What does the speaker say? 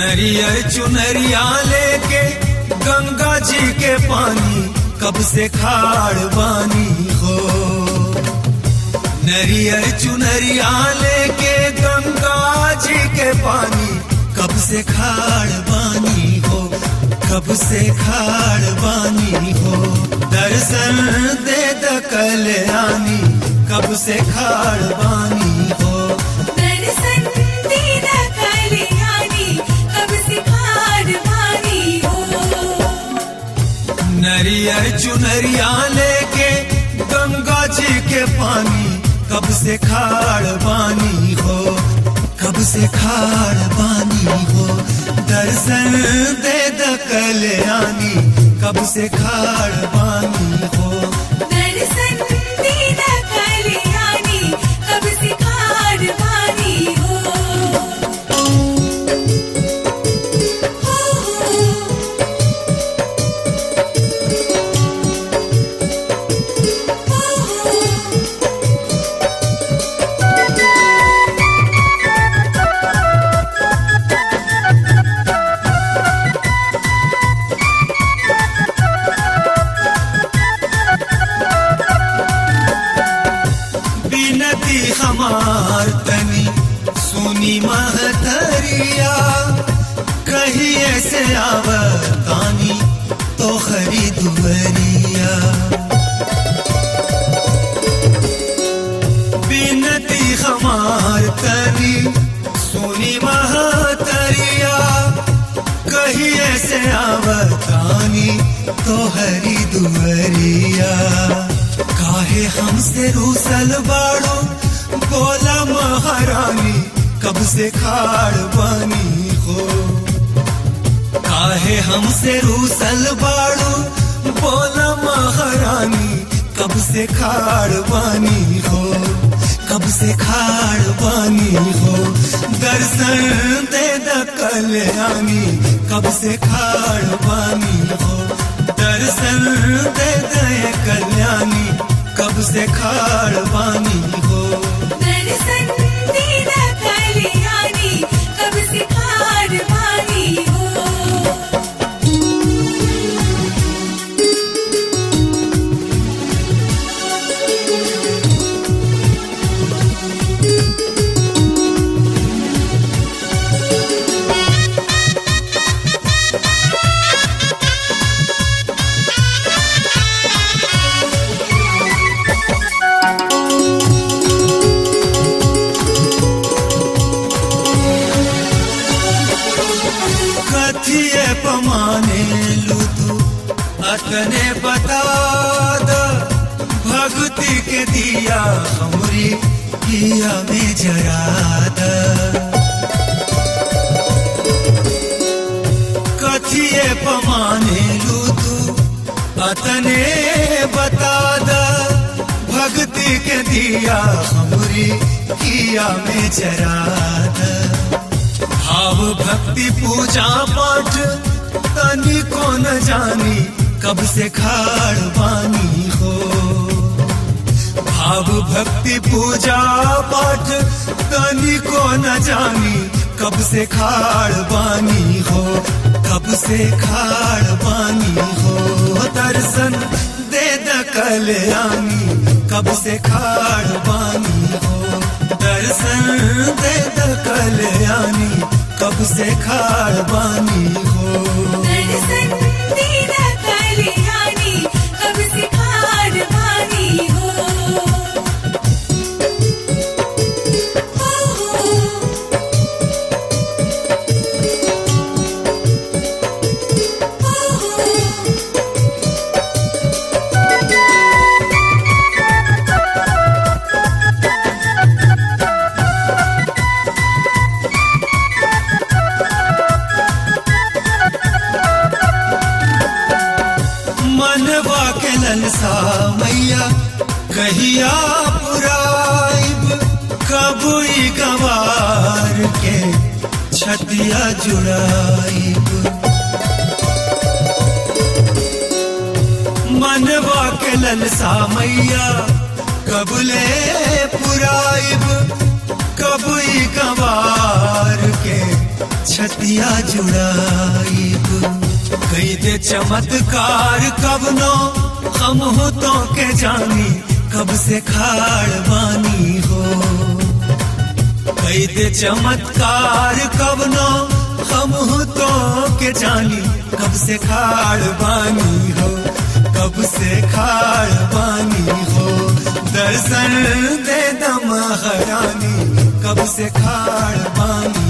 नरियर चुनरिया लेके गंगा जी के पानी कब से खाड़ बानी हो नरियर चुनरिया लेके गंगा जी के पानी कब से खाड़ बानी हो कब से खाड़ बानी हो दर्शन दे द कल्याणी कब से खाड़ बानी हो दर्शन दीदा कल्याणी कब से खाड़ बानी हो नरियर चुनरिया लेके गंगा जी के पानी कब से खाड़ बानी हो कब से खाड़ बानी हो दर्शन दे द कल्याणी कब से खाड़ बानी हो दर्शन दीदा कल्याणी कब से खाड़ बानी हो बिनती हमार तनी सुनी महतरिया कहीं ऐसे आवतानी तो खरीदुवरिया बिनती हमार तनी सुनी महतरिया कहीं ऐसे आवतानी तो हरी दुवरिया काहे हमसे रूसल बाड़ो बोला महारानी कब से खाड़ बानी हो काहे हमसे रूसल बाड़ो बोला महारानी कब से खाड़ बानी हो कब से खाड़ बानी हो दर्शन दे द कल्याणी कब से खाड़ बानी हो दर्शन दे दे कल्याणी कब से खाड़ बानी हो दर्शन दीदा कल्याणी कब से खाड़ बानी हो कथिए पमाने लुतु अतने बता द भक्ति के दिया हमरी किया में जरा द कथिए पमाने लुतु अतने बता द भक्ति के दिया हमरी किया में जरा द भाव भक्ति पूजा पाठ तनी को न जानी कब से खाड़ बानी हो भाव भक्ति पूजा पाठ तनी को न जानी कब से खाड़ बानी हो कब से खाड़ बानी हो दर्शन दे द कल्याणी कब से खाड़ बानी हो दर्शन दे द कल्याणी कब से खाड़ बानी हो दर्शन दीदा कल्याणी कब से खाड़ बानी हो मनवा के ललसा मैया कहिया पुराइब कबुई गवार के छतिया जुड़ाइब मनवा के ललसा मैया कबले पुराइब कबुई गवार के छतिया जुड़ाइब कई दे चमत्कार कब नो हम हो तो के जानी कब से खाड़ बानी हो कई दे चमत्कार कब नो हम हो तो के जानी कब से खाड़ बानी हो कब से खाड़ बानी हो दर्शन दे दम हरानी कब से खाड़ बानी